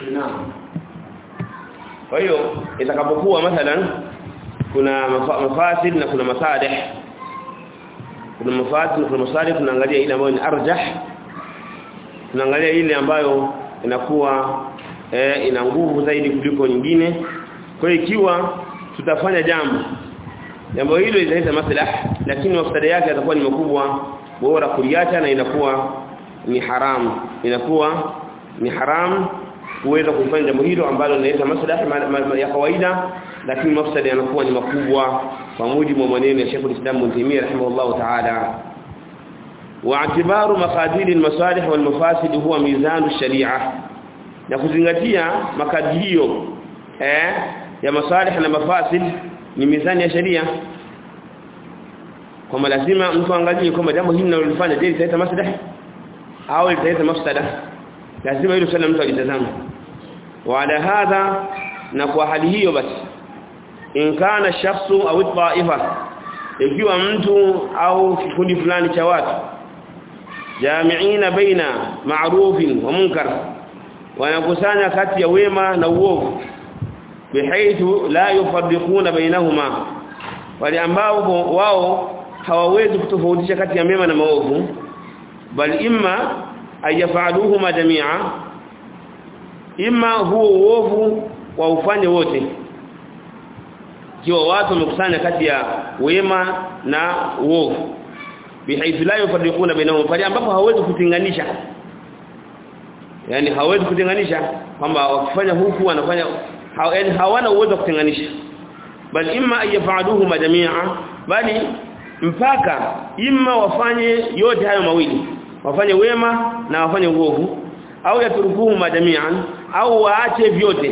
naam kwa hiyo itakapokuwa mathalan kuna mafasid na kuna masalih kuna mafasid na kuna masalih tunaangalia ile ambayo ni arjah tunaangalia ile ambayo inakuwa eh, ina nguvu zaidi kuliko nyingine kwa hiyo ikiwa tutafanya jambo jambo hilo litaleta maslaha lakini mafsada yake yatakuwa ni makubwa bora kuliacha na inakuwa ni haramu inakuwa ni haramu kuweza kufanya jambo hilo ambalo linaleta maslaha ya kawaida lakini mafsada yanakuwa ni makubwa kwa mujibu wa maneno ya Sheikh al-Islam Ibn Taymiyyah rahimahullah ta'ala واعتبار مقادير المصالح والمفاسد هو ميزان الشريعه na kuzingatia makadirio eh ya masalih na mafasid ni mizani ya sheria kwamba lazima mtu angalie kwamba jambo hili linalofanya je litaleta maslaha au litaleta mafsada lazima hilo swala mtu alitazama wala hadha na kwa hali hiyo basi in kana shakhsu au taifa ikiwa mtu au kikundi fulani cha watu jamiina baina ma'rufin wa munkar wanakusanya kati ya wema na uovu bihaithu la yufarriquna bainahuma wale ambao wao hawawezi kutofautisha kati ya mema na maovu bal imma ayafaluhuma jami'a imma huo uovu wa ufanye wote kiwa watu wamekusanya kati ya wema na uovu bihaithu la yufarriquna bainahum pale ambapo hawezi kutenganisha yani hawezi kutenganisha kwamba wakifanya huku wanafanya haw, yani hawana uwezo wa kutenganisha bali imma ayafaluhuma jami'a bali mpaka imma wafanye yote hayo mawili wafanye wema na wafanye uovu au yaturukuhuma jami'an au waache vyote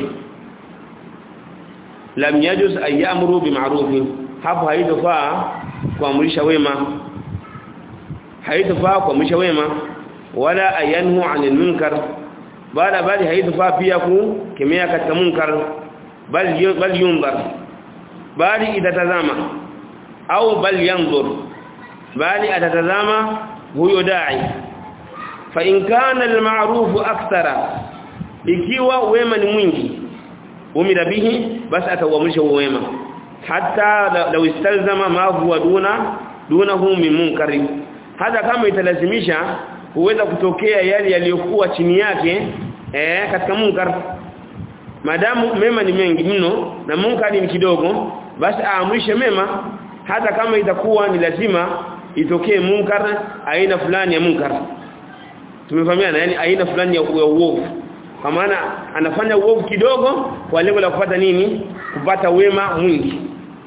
lam yajuz ayamuru bima'rufin hapo haitofaa kuamrisha wema haitofaa kuamrisha wema wala ayanhu 'anil munkar bala bali haitofaa pia kukemea katika munkar bali bali yundhar bali itatazama au bali yanzur bali atatazama huyo dai fa in kana al-ma'ruf akthara ikiwa wema ni mwingi umira bihi basi atauamrisha wema hata law istalzama ma huwa duna dunahu min munkari hata kama italazimisha huweza kutokea yale yaliyokuwa chini yake eh katika munkar madamu mema ni mengi mno na munkari ni kidogo basi aamrishe mema hata kama itakuwa ni lazima itokee munkar aina fulani ya munkar tumefahamiana yani aina fulani ya uovu kwa maana anafanya uovu kidogo kwa lengo la kupata nini kupata wema mwingi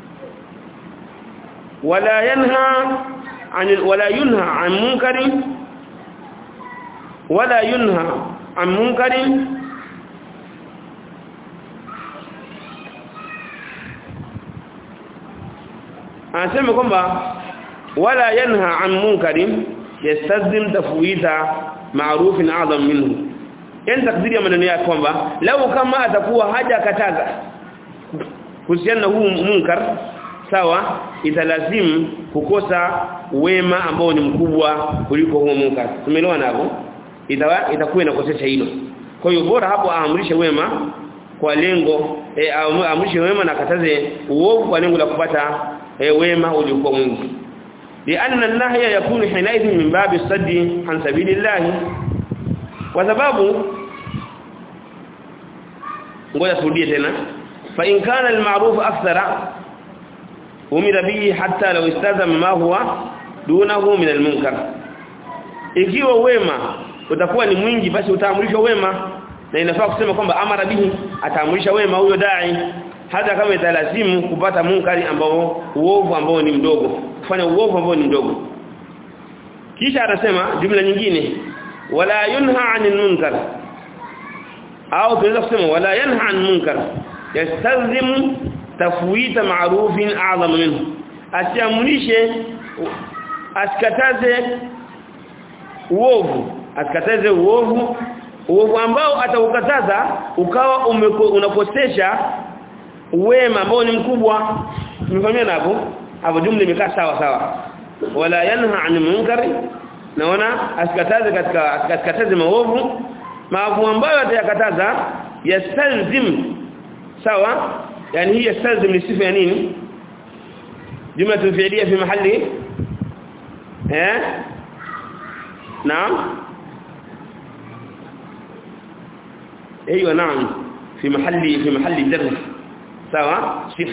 wala yanha an wala yunha an munkari wala yunha an munkari anasema kwamba wala yanha an munkari yastazim tafwita ma'rufin a'zam minhu yani takdiri ya maneno yake kwamba lau kama atakuwa haja kataza kuhusiana na huu munkar sawa italazimu kukosa wema ambao ni mkubwa kuliko huo munkar tumeelewa hapo itawa itakuwa inakosesha hilo kwa hiyo bora hapo aamrishe wema kwa lengo e, aamrishe wema na kataze uovu kwa lengo la kupata e, wema uliokuwa mwingi لأن النهي يكون حينئذ من باب الصد عن سبيل الله وسبب ngoja turudie tena fa in kana al-ma'ruf akthara umira bihi hatta law istazama ma huwa dunahu min al-munkar ikiwa wema utakuwa ni mwingi basi utaamrishwa wema na inafaa kusema kwamba amara bihi ataamrisha wema huyo dai hata kama italazimu kupata munkari ambao uovu ambao ni mdogo kufanya uovu ambao ni mdogo kisha anasema jumla nyingine wala yunha 'anil munkar au tunaweza kusema wala yanha 'an munkar yastalzimu tafwita ma'rufin a'zam minhu asiamrishe asikataze uovu asikataze uovu uovu ambao ataukataza ukawa unakosesha wema ambao ni mkubwa tumefahamia hapo hapo jumla imekaa sawa sawa wala yanha 'an munkari naona asikataze katika asikataze maovu maovu ambayo atayakataza yastalzim sawa yani hii yastalzim ni sifa ya nini jumla fi'liya fi mahalli eh naam ايوه نعم في محل في محل جر سواء صفه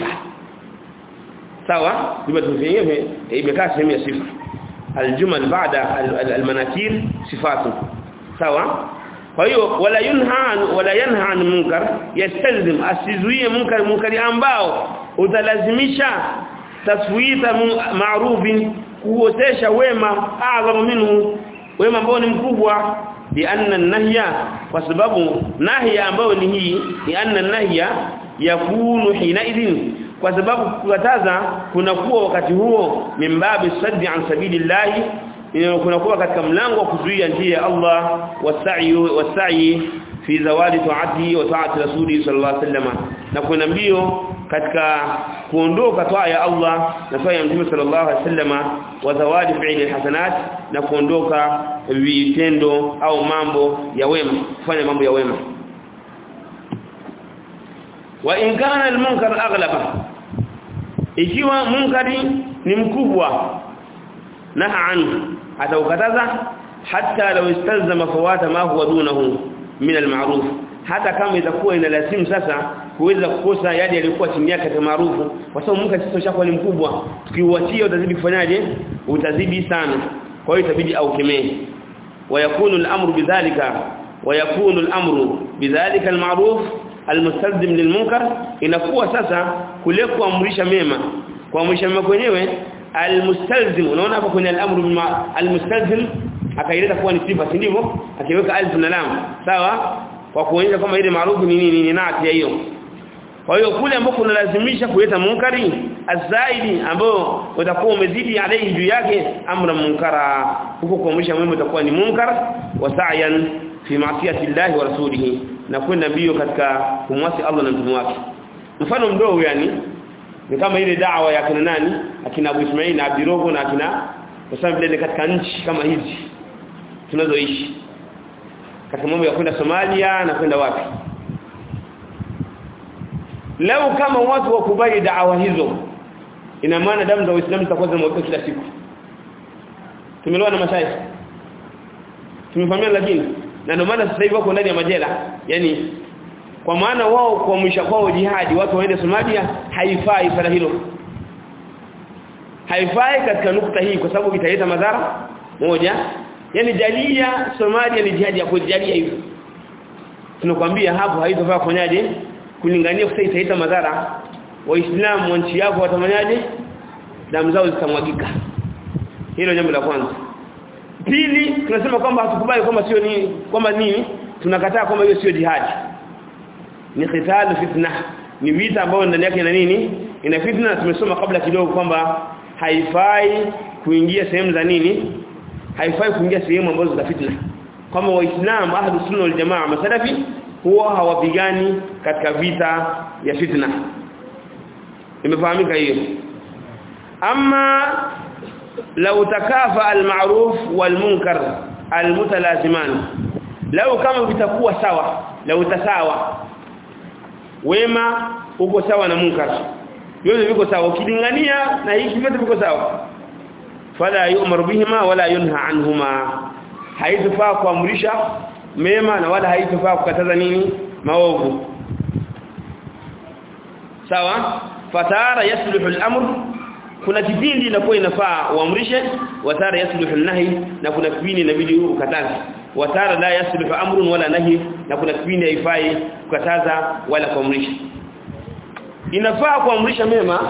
سواء جمله فعليه imekaa sehemu ya sifa aljumal baada almanakir sifatu sawa kwa hiyo wala yunha wala yanha an munkar yastalzim asizuie munkar munkari ambao utalazimisha taswita ma'rufin kuotesha wema a'zamu minhu wema ambao ni mkubwa لأن النهي وسبب نهي ambao ni hii ni anna nahya yakunu hinaidhin kwa sababu kukataza kunakuwa wakati huo mimbabi saddi an sabilillah kunakuwa katika mlango wa kuzuia njia ya Allah wasai wasai fi zawadi taati wa taati rasuli sallallahu alaihi wasallam na kuna mbio katika kuondoka toa ya Allah na toa ya Mtume sallallahu alaihi wasallam wa zawadi fi'li hasanat na kuondoka vitendo au mambo ya wema kufanya mambo ya wema wa in kana al-munkar aghlaba ikiwa munkari ni mkubwa naha anhu ataukataza hatta law istalzama fawata ma huwa dunahu min al-ma'ruf hata kama itakuwa inalazimu sasa kuweza kukosa yale yaliokuwa chini yake kama maarufu kwa sababu munkari sasa ushakuwa ni mkubwa tukiuachia utazidi kufanyaje utazidi sana kwa hiyo itabidi aukemee ويكون الأمر بذلك ويكون الأمر بذلك المعروف المستلزم للمنكر inakuwa sasa kule kuamrisha mema kuamrisha mema kwenyewe almustalzim unaona hapo kwenye al-amru almustalzim akaileta kuwa ni sifa ndivyo akiweka alif na lam sawa kwa kuonyesha kama ile maarufu ni nini ni nati ya hiyo kwa hiyo kule ambako unalazimisha kuleta munkari azaidi ambao utakuwa umezidi alayhi juu yake amra munkara huko kuamrisha mwema utakuwa ni munkar wa sa'yan fi ma'siyati Allah wa rasulih na kwenda mbio katika kumwasi Allah na mtume wake mfano mdogo yani ni kama ile da'wa ya kina nani akina Abu Ismail na Abdirogo na akina kwa vile katika nchi kama hizi tunazoishi katika mambo ya kwenda Somalia na kwenda wapi Lau kama watu wakubali da'awa hizo ina maana damu za Uislamu zitakuwa zinamwagika kila siku. Tumeelewa na mashaikh. Tumefahamia lakini na ndio maana sasa hivi wako ndani ya majela. Yaani kwa maana wao kuamrisha kwao jihadi watu waende Somalia haifai sana hilo. Haifai katika nukta hii kwa sababu italeta madhara moja. Yaani jalia Somalia ni jihadi ya kujalia hivyo. Tunakwambia hapo haitofaa kufanyaje? kulingania kwa itaita madhara waislamu wa nchi yako watamanyaje damu zao zitamwagika hilo jambo la kwanza pili tunasema kwamba hatukubali kwamba sio nini kwamba nini tunakataa kwamba hiyo sio jihadi ni qitalu fitna ni vita ambayo ndani yake ina nini ina fitna tumesoma kabla kidogo kwamba haifai kuingia sehemu za nini haifai kuingia sehemu ambazo za fitna kama waislamu ahlus sunna wal jamaa masalafi huwa hawapigani katika vita ya fitna imefahamika hiyo ama law takafa al-ma'ruf wal-munkar al-mutalaziman law kama vitakuwa sawa law tasawa wema uko sawa na munkar yote viko sawa ukilingania na hiki vyote viko sawa fala yu'mar bihima wala yunha anhuma haitofaa kuamrisha mema na wala haitofaa kukataza nini maovu sawa fatara yasluhu al-amr kuna kipindi inakuwa inafaa uamrishe watara yasluhu an-nahi na kuna kipindi inabidi ukataze watara la yasluhu amrun wala nahi na kuna kipindi haifai kukataza wala kuamrisha inafaa kuamrisha mema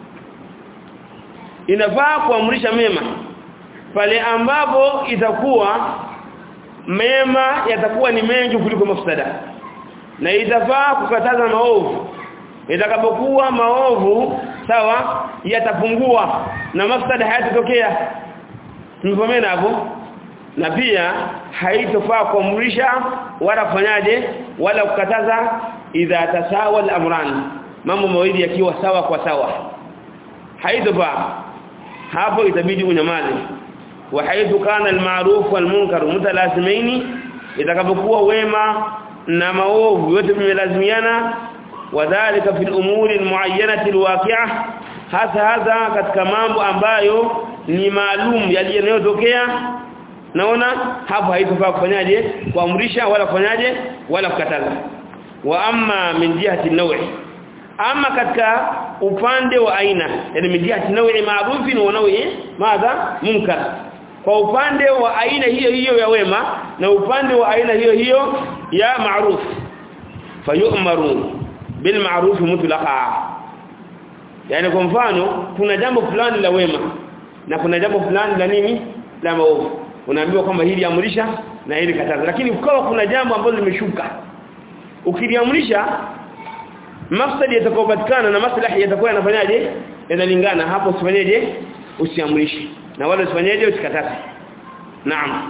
inafaa kuamrisha mema pale ambapo itakuwa mema yatakuwa ni mengi kuliko mafsada na itafaa kukataza maovu itakapokuwa maovu sawa yatapungua na mafsada hayatatokea tumefahamiana hapo na pia haitofaa kuamrisha wala kufanyaje wala kukataza idha tasawa al-amran mambo mawili yakiwa sawa kwa sawa haitofaa hapo itabidi unyamaze wa haithu kana al-ma'ruf wal-munkar mutalazimaini itakapokuwa wema na maovu yote vimelazimiana wadhālika fil umuri almu'ayyanati alwaqi'ah hasa hasa katika mambo ambayo ni maalum yaliyotokea naona hapo haitofaa kufanyaje kuamrisha wala kufanyaje wala kukataza wa amma min jihati nawi ama katika upande wa aina yani min jihati nawi ma'rufin wa nawi madha munkar kwa upande wa aina hiyo hiyo ya wema na upande wa aina hiyo hiyo ya ma'ruf fayu'maru bil ma'ruf mutlaqa yani kwa mfano kuna jambo fulani la wema na kuna jambo fulani la nini la maovu unaambiwa kwamba hili amrisha na hili kataza lakini ukawa kuna jambo ambalo limeshuka ukiliamrisha mafsadi yatakayopatikana na maslahi yatakuwa yanafanyaje yanalingana hapo usifanyeje usiamrishi na wala usifanyeje usikataze naam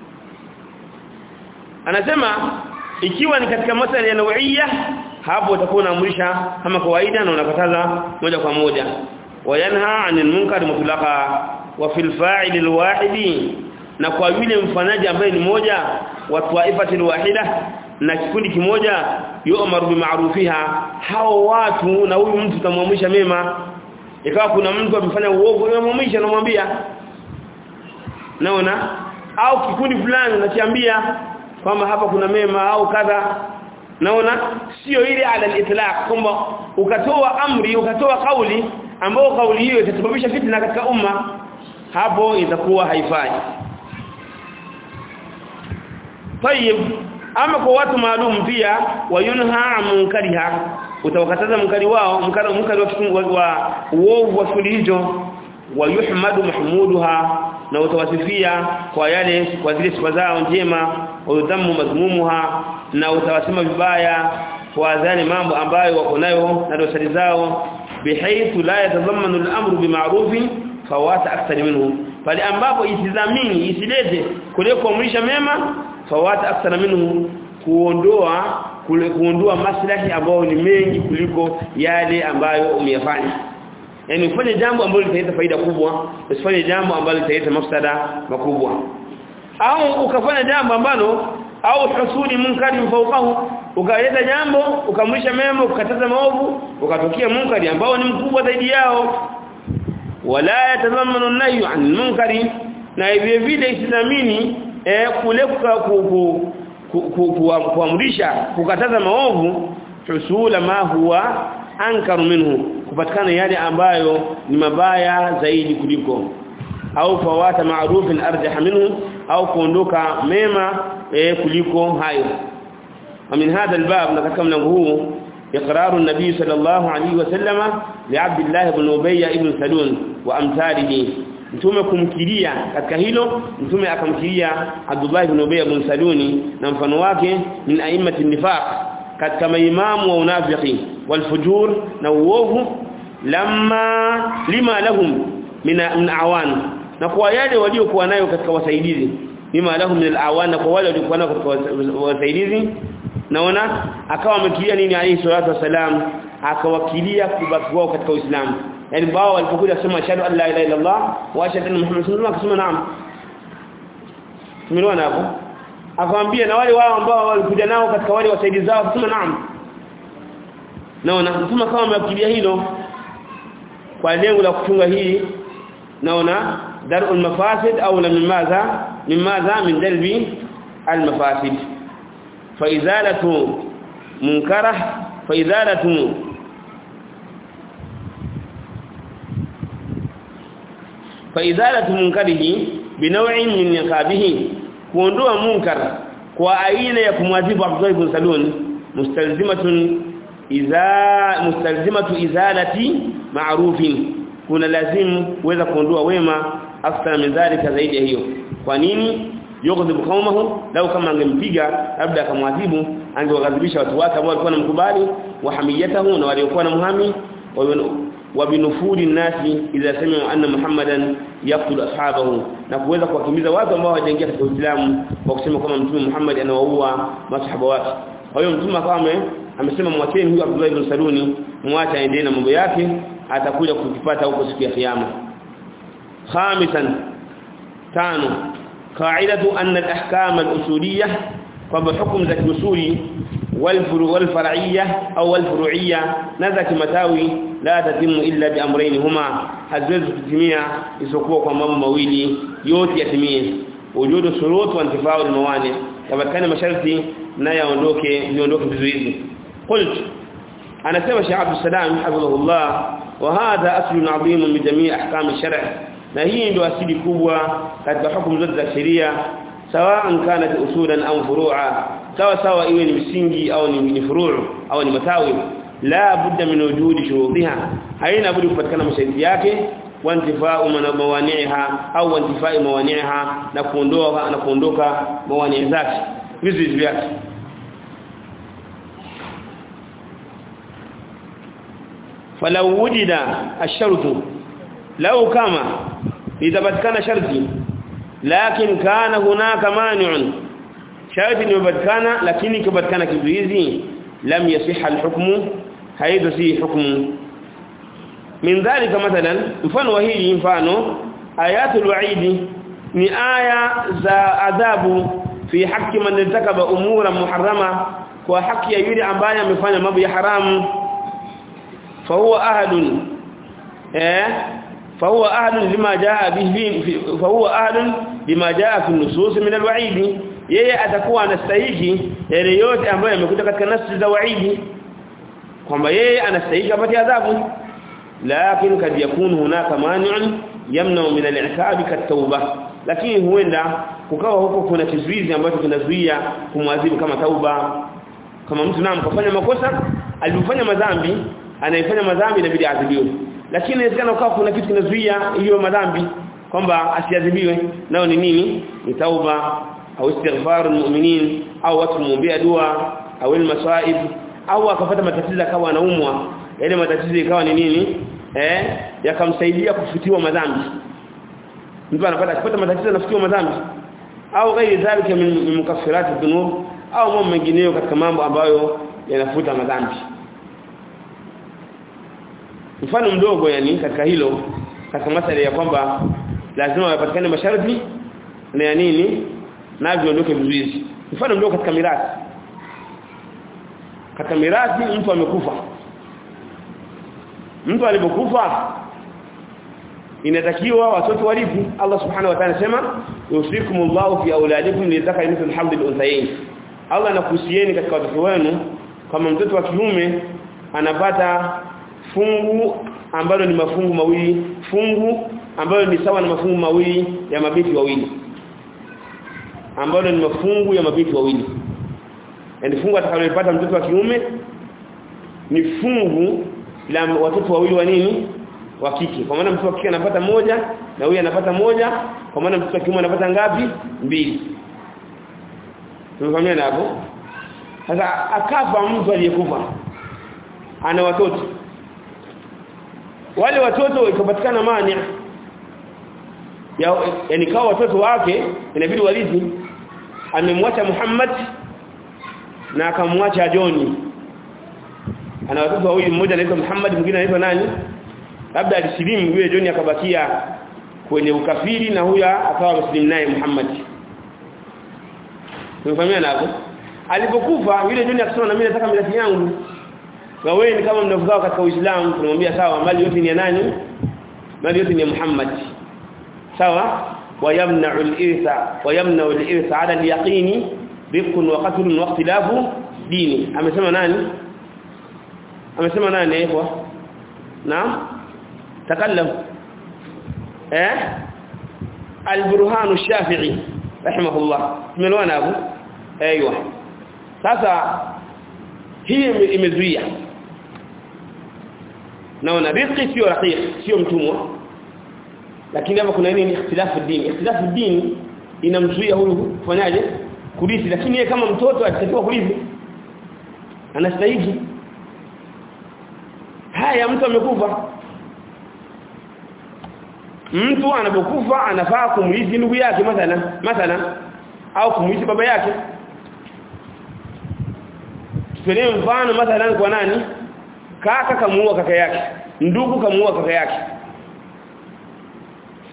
anasema ikiwa ni katika masala ya nauia hapo utakuwa unaamrisha kama kawaida na unakataza moja kwa moja wayanha anil munkar mutlaqa wa fil fa'il alwahidi na kwa yule mfanyaji ambaye ni moja wa taifatil wahida na kikundi kimoja yu'maru bima'rufiha hao watu na huyu mtu tamwamrisha mema ikawa kuna mtu amefanya uovu unamwamrisha unamwambia naona au kikundi fulani unakiambia kwamba hapa kuna mema au kadha naona sio ile ala al-itlaq kwamba ukatoa amri ukatoa kauli ambao kauli hiyo itasababisha fitna katika umma hapo itakuwa haifai طيب ama kwa watu maalum pia wayunha munkariha utawakataza mkari wao mkari mkari wa wa uovu wa shughuli hizo wayuhmadu mahmuduha na utawasifia kwa yale kwa zile sifa zao njema udhamu madhmumuha na utawasema vibaya kwa zale mambo ambayo wako nayo na dosari zao bihaythu la yatadhammanu al-amru bima'rufin fawata akthar minhu pale ambapo isizamini isilete kule kuamrisha mema fawata akthar minhu kuondoa kule kuondoa maslahi ambayo ni mengi kuliko yale ambayo umeyafanya yani ufanye jambo ambalo litaleta faida kubwa usifanye jambo ambalo litaleta mafsada makubwa au ukafanya jambo ambalo au husuli munkari mfaukahu ukaleta jambo ukamrisha mema ukataza maovu ukatokea munkari ambao ni mkubwa zaidi yao wala yatazamanu nahi an munkari na vile vile isidhamini eh kule kuamrisha kukataza maovu husula ma huwa ankaru minhu kupatikana yale ambayo ni mabaya zaidi kuliko au fawata ma'rufin arjah minhu au kuondoka mema eh, kuliko hayo ومن هذا الباب نتكلم له اقرار النبي صلى الله عليه وسلم لعبد الله بن ابي بن سلول وامثاله mtume kumkiria katika hilo mtume akamkiria Abdullah ibn Ubay ibn Saluni na mfano wake min a'immati nifaq katika maimamu wa unafiki walfujur na uovu lamma lima lahum min awan na kwa yale waliokuwa nayo katika wasaidizi lima lahum min alawan na kwa wale waliokuwa nayo katika wasaidizi naona akawa amekilia nini alayhi salatu wasalam akawakilia kubaki wao katika Uislamu yani wao walipokuja kusema ashhadu an la ilaha illa Allah wa ashhadu anna Muhammadan rasulullah akasema naam tumeelewana hapo akamwambia na wale wao ambao walikuja nao katika wale wasaidizi zao akasema naam naona mtume kama amewakilia hilo kwa lengo la kufunga hii naona darul mafasid au la mimadha mimadha min dalbi al mafasid fa izalatu munkarah fa izalatu fa izalatu munkarihi binaw'in min niqabihi kuondoa munkar kwa aina ya kumwadhibu Abdullah ibn Salun mustalzimatun iza mustalzimatu izalati ma'rufin kuna lazimu kuweza kuondoa wema after min dhalika zaidi ya hiyo kwa nini yughdhibu qaumahu lau kama angempiga labda akamwadhibu angewaghadhibisha watu wake ambao walikuwa wanamkubali wa hamiyatahu na waliokuwa na muhami wa binufuri nasi idha sami'u anna muhammadan yaqtul ashabahu na kuweza kuwakimbiza watu ambao hawajaingia katika Uislamu kwa kusema kwamba mtume Muhammad anawaua masahaba wake kwa hiyo mtume kama amesema mwacheni huyu Abdullah ibn Saluni mwache aendelee na mambo yake atakuja kukipata huko siku ya kiyama khamisan tano قاعده ان الاحكام الاصوليه kwamba hukumu za kiusuli والفرو والفرعيه او الفروعيه نذا kimatawi la tatimu illa bi amrayn huma haziwezi kutimia isipokuwa kwa mambo mawili yote yatimie wujudu shurut wa intifau almawani yapatikane masharti na yaondoke viondoke vizuizi qult anasema Sheikh Abdul Salam hafidhahullah wa hadha aslun adhim min jamii ahkam ash-shar' na hii ndio asili kubwa katika hukumu zote za sheria sawa kanat usulan au furu'a sawa sawa iwe ni msingi au ni, ni furu' au ni matawi la budda min wujudi shurutiha haina budi kupatikana masharti yake wantifau mawani'iha au wantifai mawani'iha na kuondoa na kuondoka mawani' zake vizuizi vyake falau wujida ash-shartu law kama itapatikana sharti lakin kana hunaka mani'un sharti limepatikana lakini kipatikana kizuizi lam yasihha al-hukmu haidha si hukmu min dhalika mathalan mfano wa hili mfano ayatul wa'idi ni aya za adhabu fi haqqi man irtakaba umura muharrama kwa haki ya yule ambaye amefanya mambo ya haramu fa huwa ahadun eh fa huwa ahadun lima jaa bihi fa huwa ahadun lima jaa fi nusus min alwa'idi yeye atakuwa anastahili yale yote ambayo yamekuja katika nafsi za wa'idi kwamba yeye anastahili apate adhabu lakini kad yakunu hunaka mani'un yamna min al-i'tab kat-tauba lakini huenda kukawa huko kuna kizuizi ambacho kinazuia kumwadhibu kama tauba kama mtu naam kafanya makosa alifanya madhambi anaifanya madhambi inabidi adhibiwe lakini inawezekana ukawa kuna kitu kinazuia hiyo madhambi kwamba asiadhibiwe nao ni nini ni tauba au istighfar almu'minin au watu muombea dua au almasaib au akapata matatizo akawa anaumwa yale matatizo ikawa ni nini eh yakamsaidia kufutiwa madhambi mtu anapata akipata matatizo anafutiwa madhambi au ghairi dhalika min mukaffirat dhunub au mambo mengineyo katika mambo ambayo yanafuta madhambi mfano mdogo yani katika hilo katika masala ya kwamba lazima yapatikane masharti na ya nini na viondoke vizuizi mfano mdogo katika mirathi katika mirathi mtu amekufa mtu alipokufa inatakiwa watoto warithi Allah subhanahu wa ta'ala sema yusikumullahu fi auladikum lidhakari mithlu hamdil unthayayn Allah anakuhusieni katika watoto wenu kama mtoto wa kiume anapata fungu ambalo ni mafungu mawili fungu ambalo ni sawa na mafungu mawili ya mabiti wawili ambalo ni mafungu ya mabiti wawili yani fungu atakalopata mtoto wa kiume ni fungu la watoto wawili wa nini wa kike kwa maana mtoto wa kike anapata moja na huyu anapata moja kwa maana mtoto wa kiume anapata ngapi mbili tumefahamia hapo sasa akafa mtu aliyekufa ana watoto wale watoto ikapatikana mania ya yani kawa watoto wake inabidi walizi amemwacha Muhammad na akamwacha Joni ana watoto wawili mmoja anaitwa Muhammad mwingine anaitwa nani labda alisilimu yule Joni akabakia kwenye ukafiri na huya akawa muslim naye Muhammad Tumefahamia hapo alipokufa yule Joni akasema na mimi nataka mirathi yangu wewe ni kama mnavugao katika Uislamu tunamwambia sawa mali yote ni ya nani mali yote ni ya Muhammad sawa wayamna'u al-irtha wayamna'u al-irtha 'ala al-yaqini bikun wa qatlun wa ikhtilafu dini amesema nani amesema nani ikhwa naam takallam eh al-burhan ash-shafi'i rahimahullah tumeelewana hapo aiywa sasa hii imezuia naona riziki sio raqiq sio mtumwa lakini hapa kuna nini ikhtilafu dini ikhtilafu dini inamzuia huyu kufanyaje kurithi lakini yeye kama mtoto atakiwa kurithi anastahili haya mtu amekufa mtu anapokufa anafaa kumrithi ndugu yake mathalan mathalan au kumrithi baba yake tupelee mfano mathalan kwa nani kaka kamuua kaka yake ndugu kamuua kaka yake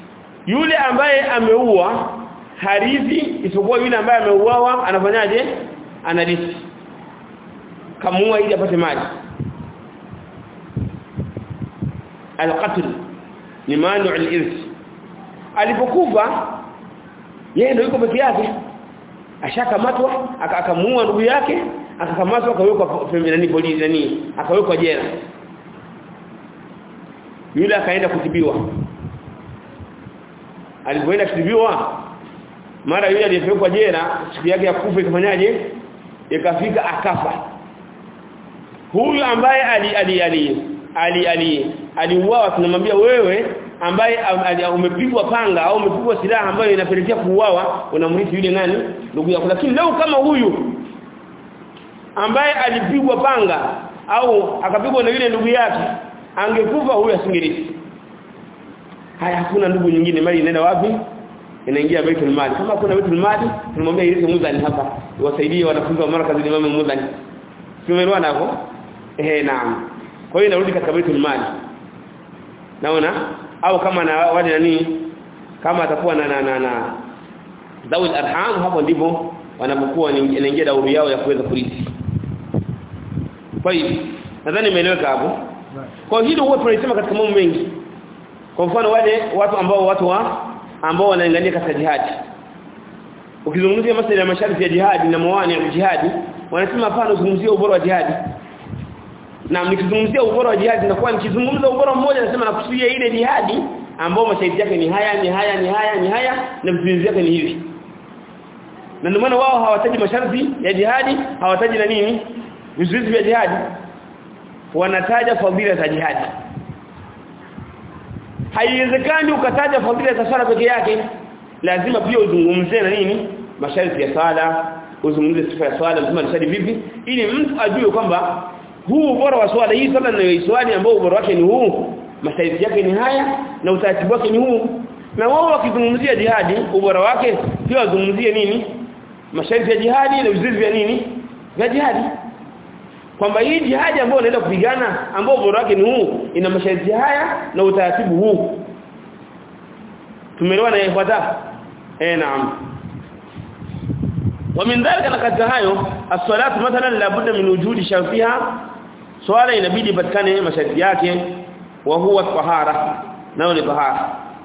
yule ambaye ameua harithi isipokuwa yule ambaye ameuawa anafanyaje analisi kamua ili apate mali alqatl ni manu al-irth alipokufa yeye ndio yuko peke yake ashakamatwa akamuua ndugu yake akakamatwa akawekwa pembeni polisi nani akawekwa jela yule akaenda kutibiwa alipoenda kutibiwa mara yule aliyepelekwa jela siku yake ya kufa ikafanyaje ikafika akafa huyu ambaye ali ali ali ali ali aliuawa tunamwambia wewe ambaye umepigwa panga au umepigwa silaha ambayo inapelekea kuuawa unamrithi yule nani ndugu yako lakini leo kama huyu ambaye alipigwa panga au akapigwa na yule ndugu yake angekufa huyu asingerithi haya hakuna ndugu nyingine mali inaenda wapi inaingia baitul mali kama kuna baitul mali tunamwambia irithi mudhani hapa wasaidie wanafunzi wa markazi Imam mudhani tumeelewana hapo eh naam kwa hiyo inarudi katika baitul mali naona au kama na wale nani kama atakuwa na na na, na dawil arham hapo ndipo wanapokuwa inaingia dauri yao ya kuweza kurithi kwa hiyo nadhani imeeleweka hapo kwa hilo huwa tunasema katika mambo mengi kwa mfano wale watu ambao watu wa ambao wanaangalia katika jihadi ukizungumzia masuala ya masharti ya jihadi na mawani ya jihadi wanasema hapana uzungumzie ubora wa jihadi na nikizungumzia ubora wa jihadi nakuwa nikizungumza ubora mmoja nasema nakusudia ile jihadi ambao masharti yake ni haya ni haya ni haya ni haya na vizuizi vyake ni hivi na ndio maana wao hawataji masharti ya jihadi hawataji na nini vizuizi vya jihadi wanataja fadhila za jihadi haiwezekani ukataja fadhila za sala peke yake lazima pia uzungumzie na nini masharti ya sala uzungumzie sifa ya swala lazima nisali vipi ili mtu ajue kwamba huu ubora wa swala hii sala na swali ambao ubora wake ni huu masharti yake ni haya na utaratibu wake ni huu na wao wakizungumzia jihadi ubora wake pia wazungumzie nini masharti ya jihadi na vizuizi vya nini vya jihadi kwamba hii jihadi ambayo unaenda kupigana ambao ubora wake ni huu ina masharti haya na utaratibu huu tumeelewana yafuata eh naam ومن ذلك نكت hayo as-salatu mathalan la budda min wujudi shartiha swala inabidi patikane masharti yake wa huwa tahara nao ni tahara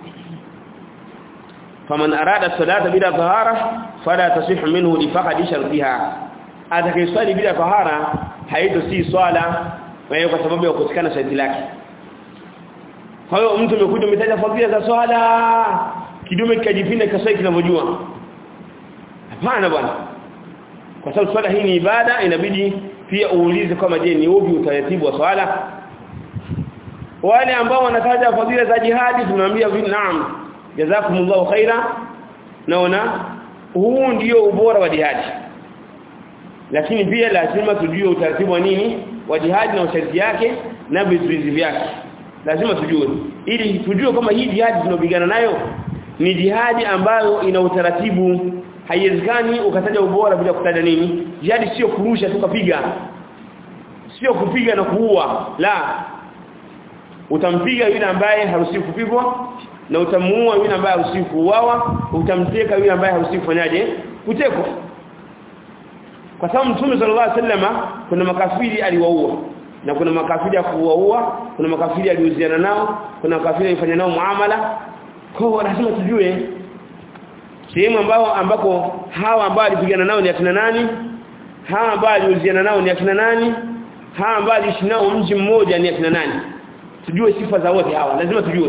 faman arada as-salata bila tahara fala tasih minhu li faqadi shartiha atakayeswali bila tahara haito si swala wewe kwa sababu ya kukosekana sharti lake kwa hiyo mtu umekuja umetaja fadhila za swala kidume kikajipinda kaswali kinavyojua hapana bwana kwa sababu swala hii ni ibada inabidi pia uulize kama je ni upi utaratibu wa swala wale ambao wanataja fadhila za jihadi tunaambia naam jazakumullahu khaira naona huu ndio ubora wa jihadi lakini pia lazima tujue utaratibu wa nini wa jihadi na usharti yake na vizuizi vyake lazima tujue ili tujue kama hii jihadi tunapigana nayo ni jihadi ambayo ina utaratibu haiwezekani ukataja ubora bila kutaja nini jihadi sio kurusha tukapiga sio kupiga na kuua la utampiga yule ambaye haruhusiwi kupigwa na utamuua yule ambaye haruhusiwi kuuawa utamteka yule ambaye haruhusiwi kufanyaje kutekwa kwa sababu mtume sallallahu alaihi wasallam kuna makafiri aliwaua na kuna makafiri kuwaua kuna makafiri aliuziana nao kuna makafiri alifanya nao muamala kwa lazima tujue sehemu ambao ambako hawa ambao alipigana nao ni akina nani hawa ambao aliuziana nao ni akina nani hawa ambao aliishi nao mji mmoja ni akina nani tujue sifa za wote hawa lazima tujue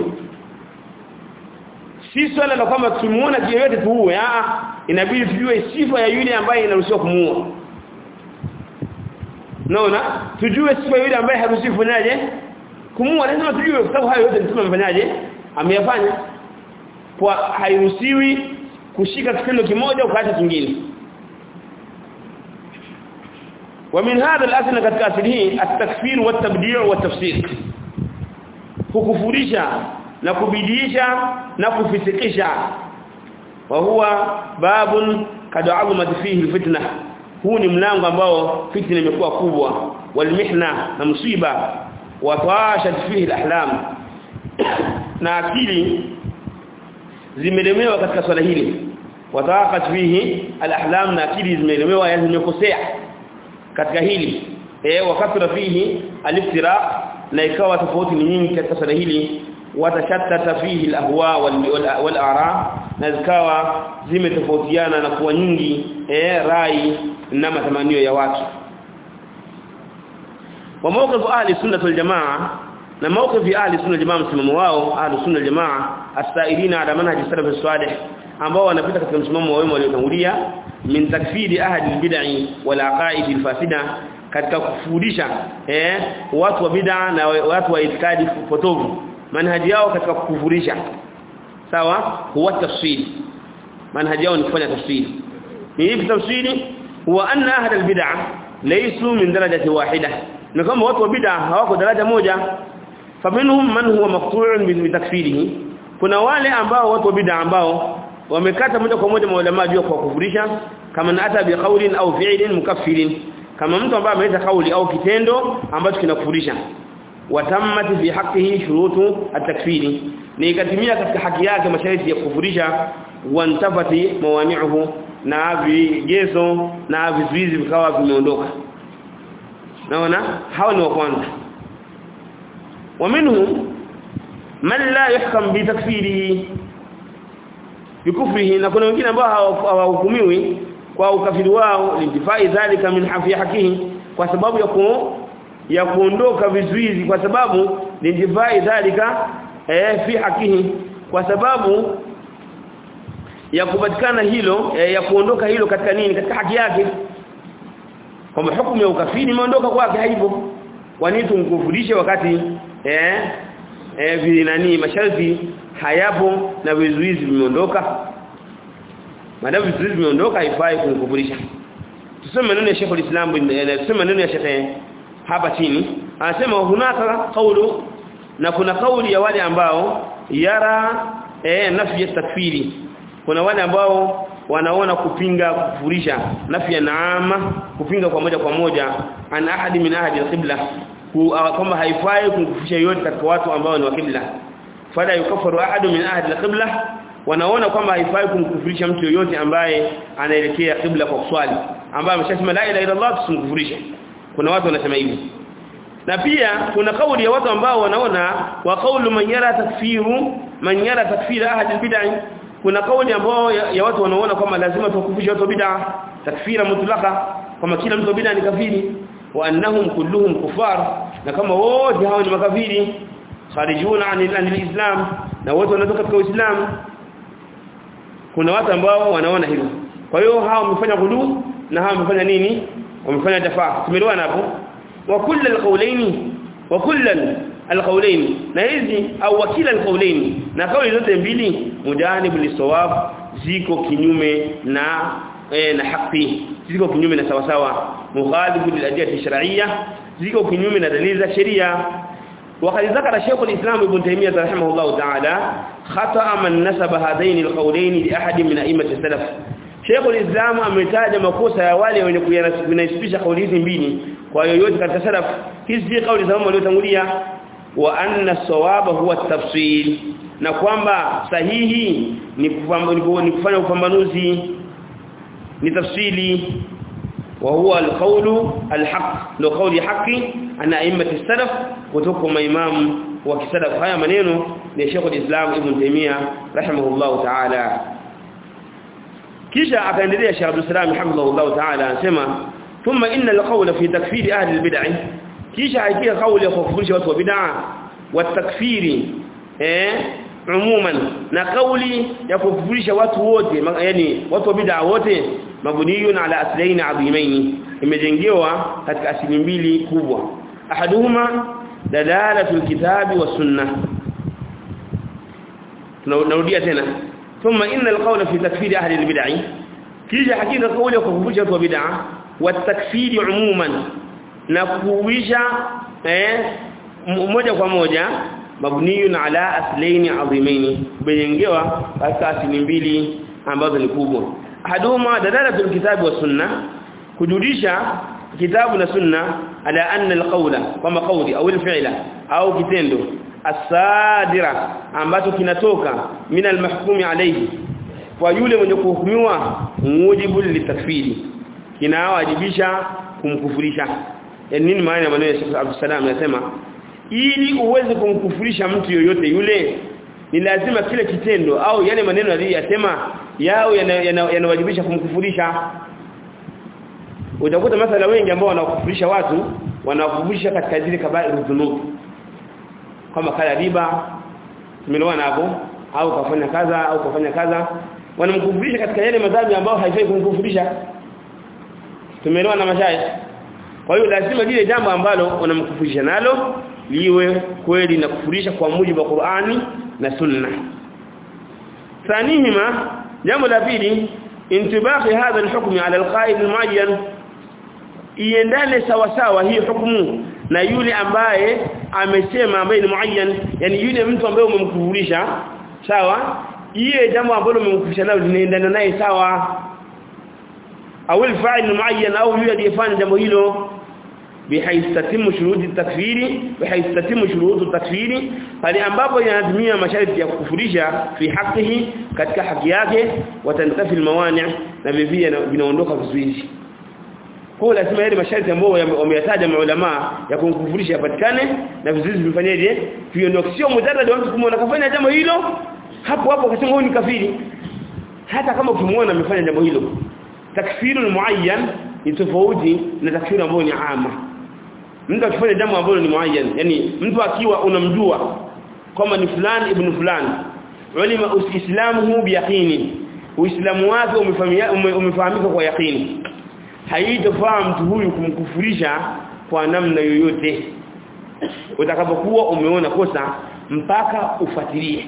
si swala la kwamba tukimuona kiyoyote tuue ah inabidi tujue sifa ya yule ambaye inaruhusiwa kumuua naona tujue sifa yule ambaye haruhusiwi kufanyaje kumuua lazima tujue kwa sababu hayo yote mtume amefanyaje ameyafanya kwa hairuhusiwi kushika kitendo kimoja ukaacha kingine ومن هذا الاصل katika asili hii at-takfir wa at-tabdi' wa at-tafsir kukufurisha na kubidiisha na kufisikisha wa huwa babun kad azumat fihi fitna huu ni mlango ambao fitna imekuwa kubwa walmihna na msiba wa tawashat fihi alahlam na akili zimelemewa katika swala hili wataqat fihi alahlam na akili zimeelemewa yani zimekosea katika hili eh wakati fihi aliftira na ikawa tofauti ni nyingi katika swala hili watashattata fihi alahwa wal ara na zikawa zimetofautiana na kuwa nyingi eh rai na matamanio ya watu wa mawqif ahli sunnah wal jamaa na mawqif ahli sunnah jamaa msimamo wao ahli sunnah jamaa as-sa'ilina ala manhaj salaf salih ambao wanapita katika msimamo wa wema waliotangulia min takfiri ahli al-bid'i wal aqaid al-fasida katika kufundisha eh watu wa bid'a na watu wa itikadi potovu manhaji yao katika kukufurisha sawa huwa tafsiri manhaji yao ni kufanya tafsiri ni ipi tafsiri huwa anna ahli al-bid'a laysu min darajati wahida na kama watu wa bid'a hawako daraja moja faminhum man huwa maqtu'un bi takfirihi kuna wale ambao watu wa bid'a ambao wamekata moja kwa moja maulama juu kwa kufurisha kama na hata bi qawlin au fi'lin mukaffirin kama mtu ambaye ameleta kauli au kitendo ambacho kinakufurisha watammat fi haqqihi shurutu at-takfiri ni ikatimia katika haki yake masharti ya kufurisha wantafati mawani'uhu na vigezo na vizuizi vikawa vimeondoka naona hao ni wa kwanza ومنهم من لا يحكم بتكفيره بكفره na kuna wengine ambao hawahukumiwi kwa ukafiri wao lintifai dhalika min hafi hakihi kwa sababu ya ku, ya kuondoka vizuizi kwa sababu lintifai dhalika eh fi hakihi kwa sababu ya kupatikana hilo eh, ya kuondoka hilo katika nini katika haki yake kwamba hukumu ya ukafiri imeondoka kwake haipo kwa nini tumkufurishe wakati eh eh nani masharti hayapo na vizuizi vimeondoka madamu vizuizi vimeondoka haifai kumkufurisha tuseme maneno ya Sheikh al-Islam tuseme maneno ya Sheikh hapa chini anasema hunaka kaulu na kuna kauli ya wale ambao yara eh nafi ya takfiri kuna wale ambao wanaona kupinga kufurisha nafi ya naama kupinga kwa moja kwa moja an ahadi min ahadi al-qibla kwamba haifai kumkufisha yote katika watu ambao ni wa kibla fala yukafaru ahadu min ahadi al-qibla wanaona kwamba haifai kumkufurisha mtu yoyote ambaye anaelekea kibla kwa kuswali ambaye ameshasema la ilaha illa Allah tusimkufurishe kuna watu wanasema hivi na pia kuna kauli ya watu ambao wanaona wa kaulu man yara takfiru man yara takfira ahadi al-bid'ah kuna kauli ambao ya, ya watu wanaona kwamba lazima tukufishe watu bid'ah takfira mutlaka kama kila mtu bid'ah ni kafiri wa annahum kulluhum kufar na kama wote hao ni makafiri kharijuna anil islam na wote wanatoka katika uislamu kuna watu ambao wanaona hilo kwa hiyo hao wamefanya ghulu na hao wamefanya nini wamefanya jafaa tumeelewana hapo wa kullu alqawlaini wa kullu alqawlaini na hizi au wakila alqawlaini na kauli zote mbili mujanibu lisawab ziko kinyume na e, na haki ziko kinyume na sawa sawa mukhalifu liladiyati shar'iyya ziko kinyume na dalili za sheria وقد ذكر شيخ الإسلام ابن تيمية رحمه الله تعالى خطأ من نسب هذين القولين لأحد من أئمة السلف شيخ الإسلام ametaja makosa ya wale wenye kuyanasibisha kauli hizi mbili kwa yoyote katika salaf hizi kauli za wale waliotangulia wa anna sawaba huwa tafsil na kwamba sahihi ni kufanya upambanuzi ni tafsili وهو القول الحق لو قول حقي ان ائمه السلف kutoka imam wa kisalaf haya maneno ni Sheikh al-Islam Ibn Taymiyyah rahimahullah ta'ala kisha akaendelea Sheikh Abdul Salam rahimahullah ta'ala anasema thumma inna al-qawla fi takfir ahli al-bid'ah kisha haikia kauli ya kufurisha watu wa bid'ah wa takfiri eh umuman na kauli ya kufurisha watu wote yani watu wa bid'ah wote mabniyun ala aslain adhimain imejengewa katika asili mbili kubwa ahaduhuma dalalatul kitabi was sunnah tunarudia tena thumma inna alqawla fi takfir ahli albid'ah kisha hakika kauli ya kukumbusha watu wa bid'ah wa takfir umuman na kuwisha eh moja kwa moja mabniyun ala aslain adhimain imejengewa katika asili mbili ambazo ni kubwa ahaduhuma dalalatul kitabi was sunnah kujulisha kitabu na sunna ala anna alqawla kama qawli au alfi'la au kitendo asadira ambacho kinatoka min almahkumi alayhi kwa yule mwenye kuhukumiwa mujibu litakfiri kinawajibisha kumkufurisha yani nini maana ya maneno ya Sheikh Abdul Salam anasema ili uweze kumkufurisha mtu yoyote yule ni lazima kile kitendo au yale maneno aliyosema yao yanawajibisha yana, yana kumkufurisha utakuta masala wengi ambao wanakufurisha watu wanakufurisha katika zile kabairu dhunub kama kala riba tumeelewana hapo au kafanya kaza au kafanya kaza wanamkufurisha katika yale madhambi ambayo haifai kumkufurisha tumeelewana mashaya kwa hiyo lazima lile jambo ambalo wanamkufurisha nalo liwe kweli na kufurisha kwa mujibu wa Qur'ani na Sunna ثانيهما jambo la pili intibaqi hadha alhukm ala alqa'id almuayyan iendane sawa sawa hii hukumu na yule ambaye amesema ambaye ni muayyan yani yule mtu ambaye umemkufurisha sawa iye jambo ambalo umemkufurisha nalo linaendana naye sawa au alfa'il muayyan au yule aliyefanya jambo hilo بحيث تتم شروط التكفير بحيث تتم شروط التكفير pale ambapo yanatimia masharti ya kukufurisha fi haqihi katika haki yake watantafi almawani na vivia vinaondoka vizuizi kwa lazima yale masharti ambayo wameyataja maulama ya kumkufurisha yapatikane na vizuizi vifanyeje viondoke sio mujarrad watu kumuona kafanya jambo hilo hapo hapo akasema huyu ni kafiri hata kama ukimuona amefanya jambo hilo takfirul muayyan ni tofauti na takfiri ambayo ni ama mtu akifanya jambo ambalo ni muayyan yani mtu akiwa unamjua kama ni fulani ibn fulani ulima uislamu biyaqini uislamu wake umefahamika kwa yaqini haitofaa mtu huyu kumkufurisha kwa namna yoyote utakapokuwa umeona kosa mpaka ufuatilie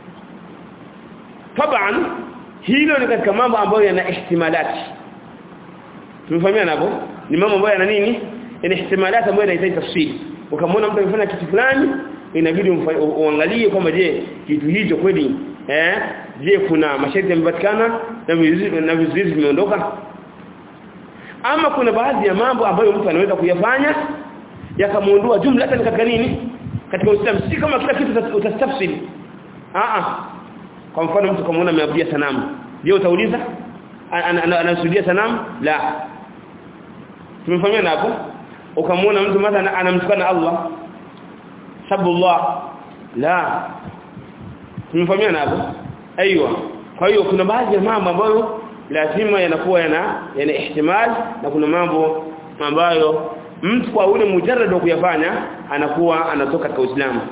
taban hilo ni katika mambo ambayo yana ihtimalati tumefahamiana hapo ni mambo ambayo yana nini ina ihtimalati ambayo inahitaji tafsiri ukamwona mtu amefanya kitu fulani inabidi uangalie kwamba je kitu hicho kweli eh je kuna masharti yamepatikana na vizuizi na vizuizi vimeondoka ama kuna baadhi ya mambo ambayo mtu anaweza kuyafanya yakamuondoa jumla hata katika nini katika Uislamu si kama kila kitu utastafsiri a a kwa mfano mtu kamaona ameabudia sanamu je utauliza anasujudia sanamu la tumefanyana hapo ukamwona mtu mathalan anamtukana Allah sabullah la tumefahamiana hapo aiywa kwa hiyo kuna baadhi ya mambo ambayo lazima yanakuwa yana yana ihtimal na kuna mambo ambayo mtu kwa ule mujarrad wa kuyafanya anakuwa anatoka katika Uislamu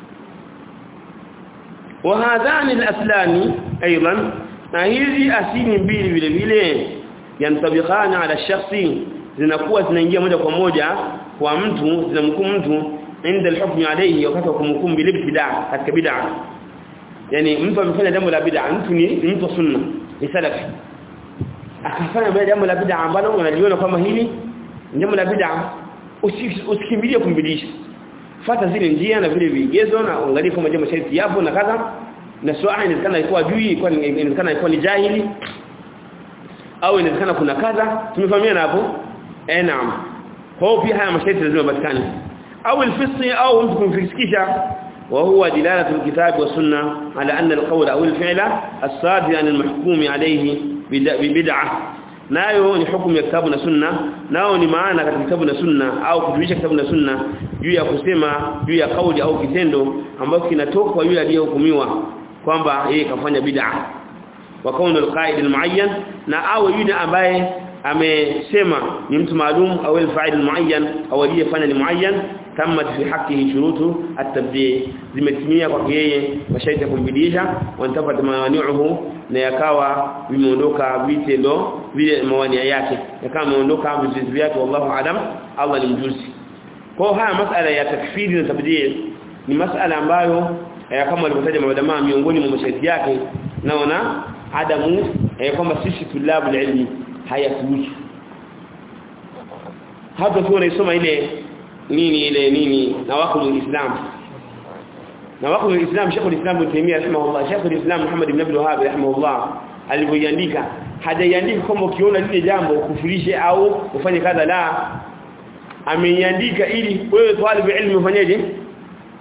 wa hadhani al-aslani aidan na hizi asili mbili vile vile yantabiqana ala shakhsi zinakuwa zinaingia moja kwa moja kwa mtu zinamhukumu mtu inda al-hukm alayhi wakati wa kumhukumu bil ibtida katika bid'a yani mtu amefanya jambo la bid'a mtu ni mtu sunna ni salafi akafanya jambo la bid'a ambalo unaliona kama hili jambo la bid'a usikimbilie kumbidisha fata zile njia na vile vigezo na angalia kama jambo sharti yapo na kadha na swali inawezekana ilikuwa juu ilikuwa inawezekana ilikuwa ni jahili au inawezekana kuna kadha tumefahamiana hapo eh naam kwa hiyo pia haya masharti lazima yapatikane au alfisqi au mtu kumfisikisha وهو دلالة الكتاب والسنة على أن القول أو الفعل الصادر عن المحكوم عليه ببدعة nayo ni hukumu ya kitabu na sunna nao ni maana katika kitabu na sunna au kutuisha kitabu na sunna juu ya kusema juu ya kauli au kitendo ambacho kinatoka kwa yule aliyehukumiwa kwamba yeye kafanya bid'a wa kaunu alqaid almuayyan na au yule ambaye amesema ni mtu maalum au alfa'il almuayyan au aliyefanya ni muayyan kama fi hakihi shurutu at-tabdi' zimetimia kwa yeye masharti ya kumbidisha wanatafata mawani'uhu na yakawa vimeondoka vitendo vile mawania yake yakawa vimeondoka vizuizi vyake wallahu alam Allah ni mjuzi kwa haya masala ya takfiri na tabdi' ni masala ambayo kama walivyotaja maulama miongoni mwa masharti yake naona adamu kwamba sisi tulabu ilmi hayatuhusu hata tu unaisoma ile nini ile nini nawaqul islam nawaqul islam Sheikh al-Islam Ibn Taymiyyah rahimahullah Sheikh al-Islam Muhammad ibn Abdul Wahhab rahimahullah alivyoiandika hajaiandika kama ukiona lile jambo kufurishe au ufanye kadha la ameiandika ili wewe talibu ilmu ufanyeje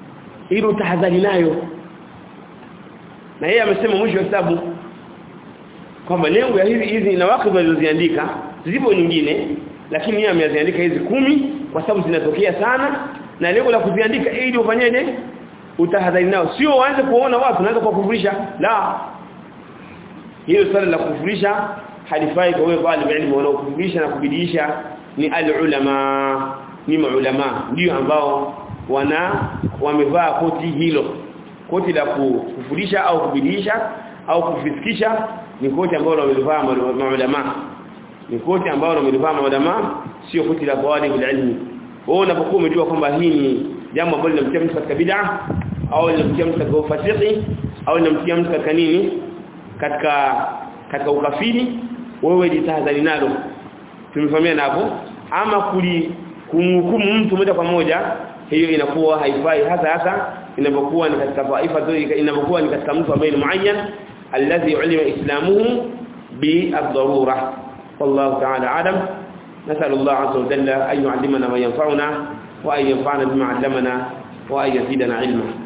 ili utahadhari nayo na yeye amesema mwisho wa kitabu kwamba lengo ya hizi hizi na wakati walizoziandika zipo nyingine lakini yeye ameziandika hizi kumi kwa sababu zinatokea sana na lengo la kuziandika ili ufanyeje utahadhari nao sio uanze kuona watu unaanza kuwakufurisha la hilo swala la kufurisha halifai kwa wewe bali ilmu wanaokufurisha na kubidiisha ni alulama ni maulama ndio ambao wana wamevaa koti hilo koti la kufurisha au kubidiisha au kufisikisha ni koti ambalo wamelivaa maulama ni koti ambalo wamelivaa maulama sio koti la talib ilmi wewe unapokuwa umejua kwamba hii ni jambo ambalo linamtia mtu katika bid'a au linamtia mtu katika ufasiki au linamtia mtu katika nini katika katika ukafiri wewe jitahadhari nalo tumefahamiana hapo ama kuli kumhukumu mtu moja kwa moja hiyo inakuwa haifai hasa hasa inapokuwa ni katika taifa inapokuwa ni katika mtu ambaye ni muayyan alladhi ulima islamuhu bi-ad-darura wallahu ta'ala a'lam نسأل الله عز وجل أن يعلمنا ما ينفعنا وأن ينفعنا بما علمنا وأن يزيدنا علما